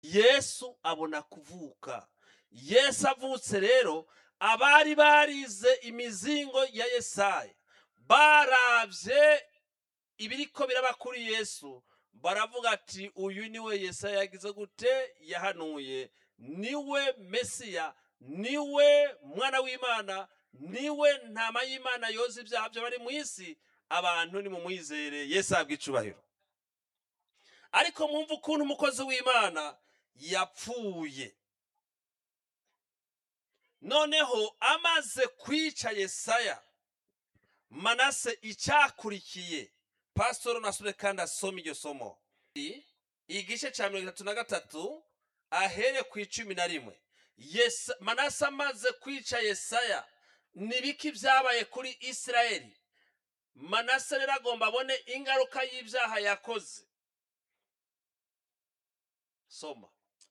yesu abona kuvuka yesu avutse rero abari barize imizingo ya yesaya baravye ibiriko biraba kuri yesu baravuga ati uyu niwe yesaya yagize gute yahanuye niwe mesiya niwe mwana w'imana niwe ntama y'imana yoza ibyaha byo bari mu isi abantu nimumwizere yesu ahabwa icubahiro ariko mwumva ukuntu umukozi w'imana yapfuye noneho amaze kwica yesaya manase icyakurikiye pasitoro nasure kandi asoma iryo somo I- igice cya mirongo itatu na gatatu ahere ku icumi na rimwe Yesa- manase amaze kwica yesaya nibiki byabaye kuri isirayeli manase rero agomba abone ingaruka y'ibyaha yakoze soma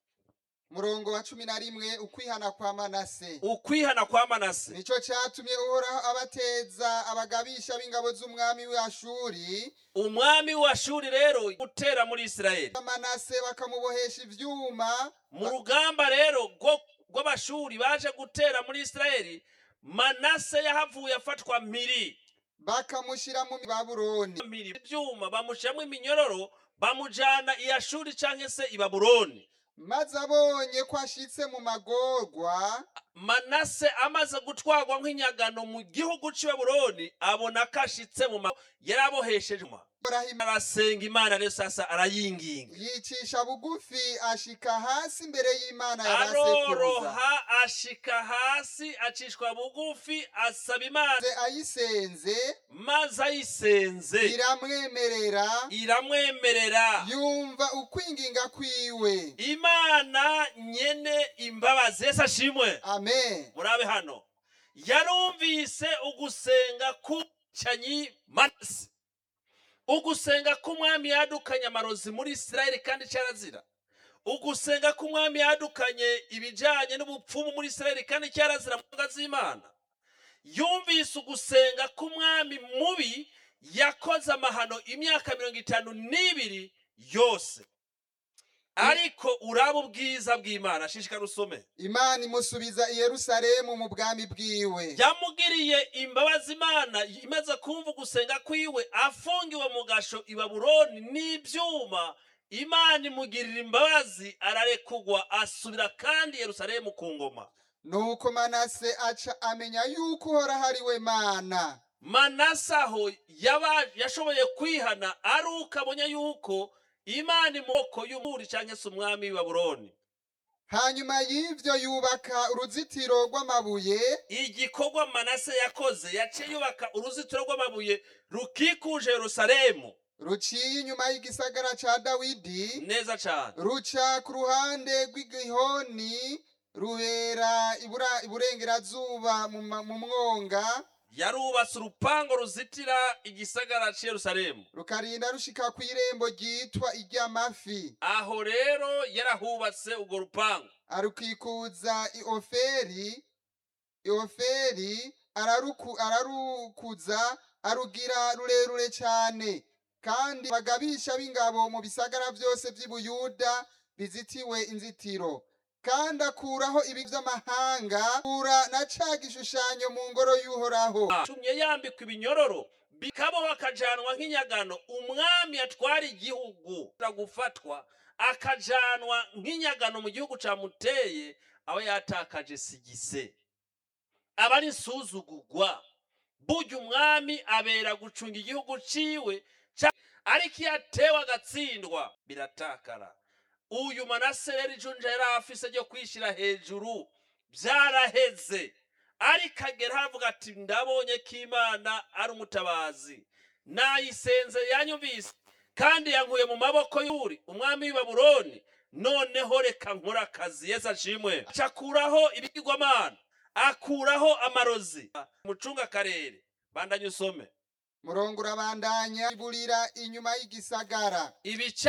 murongo wa cumi na rimwe ukwihana kwa manase ukwihana kwa manase nico catumye uhoraho abateza abagabisha b'ingabo z'umwami w'ashuri umwami wa shuri rero gutera muri isirayeli manase bakamubohesha ivyuma mu rugamba rero rwo- rw'abashuri baje gutera muri isirayeli manase yahavuye afatwa mpiri bakamushira mu babuloni mpiri ibyuma bamushyiramo iminyororo bamujyana i ashuri cyangwa se i babuloni maze abonye ko ashitse mu magorwa manase amaze gutwarwa nk'inyagano mu gihugu cy'i babuloni abona ko ashitse mu ma yari abohesheje inyuma. Ibrahima arasenga imana rero sasa arayinginga yicisha bugufi ashika hasi imbere y'imana ya basekuruza aroroha ashika hasi acishwa bugufi asaba imana Maze ayisenze maze ayisenze iramwemerera iramwemerera yumva ukwinginga kwiwe imana nyene imbabazi yesu ashimwe amen murabe hano yarumvise ugusenga k'umucanyi manase ugusenga k'umwami yadukanye amarozi muri isirayeli kandi cyarazira ugusenga k'umwami yadukanye ibijyanye n'ubupfumu muri isirayeli kandi cyarazira mu mbwa z'imana yumvise ugusenga k'umwami mubi yakoze amahano imyaka mirongo itanu n'ibiri yose ariko uraba ubwiza bw'imana shishikara usome imana imusubiza i yerusalemu mu bwami bwiwe yamugiriye imbabazi imana imaze kumva ugusenga kwiwe afungiwe mu gasho i babuloni n'ibyuma imana imugirira imbabazi ararekugwa asubira kandi i yerusalemu ku ngoma nuko manase aca amenya yuko uhoraho ari we mana manase aho yaba yashoboye kwihana ari uko abonye yuko imana imoko y'umuri cyangwa se umwami w'i babuloni hanyuma y'ivyo yubaka uruzitiro rw'amabuye igikorwa manase yakoze yaciye yubaka uruzitiro rw'amabuye rukikuje yerusalemu ruciye inyuma y'igisagara ca dawidi neza cyane ruca ku ruhande rw'igihoni rubera ibura- iburengerazuba mu ma- mu mwonga yarubatse urupango ruzitira igisagara cy'i yerusalemu rukarinda rushika ku irembo ryitwa iry'amafi aho rero yarahubatse urwo rupango arukikuza ioferi ioferi araruku, ararukuza arugira rurerure cyane kandi bagabisha b'ingabo mu bisagara byose by'i buyuda bizitiwe inzitiro kandi akuraho ibi by'amahanga akura na ca gishushanyo mu ngoro y'uhoraho tumye yambikwa ibinyororo bikabaho akajanwa nk'inyagano umwami atwara igihugu gufatwa akajanwa nk'inyagano mu gihugu camuteye aba yatakaje sigise aba ari insuzugurwa burya umwami abera gucunga igihugu ciwe ca- ariko iyo atewe agatsindwa biratakara uyu manase rero ijunja yari afise ryo kwishyira hejuru byaraheze ariko agera haravuga ati ndabonye ko imana ari umutabazi nayisenze yanyumvise kandi yankuye mu maboko y'uri umwami w'i babuloni noneho reka nkora akazi yesu ashimwe akuraho ibigirwamana akuraho amarozi mucunga akarere bandanye usome murongo urabandanya iburira inyuma y'igisagara ibice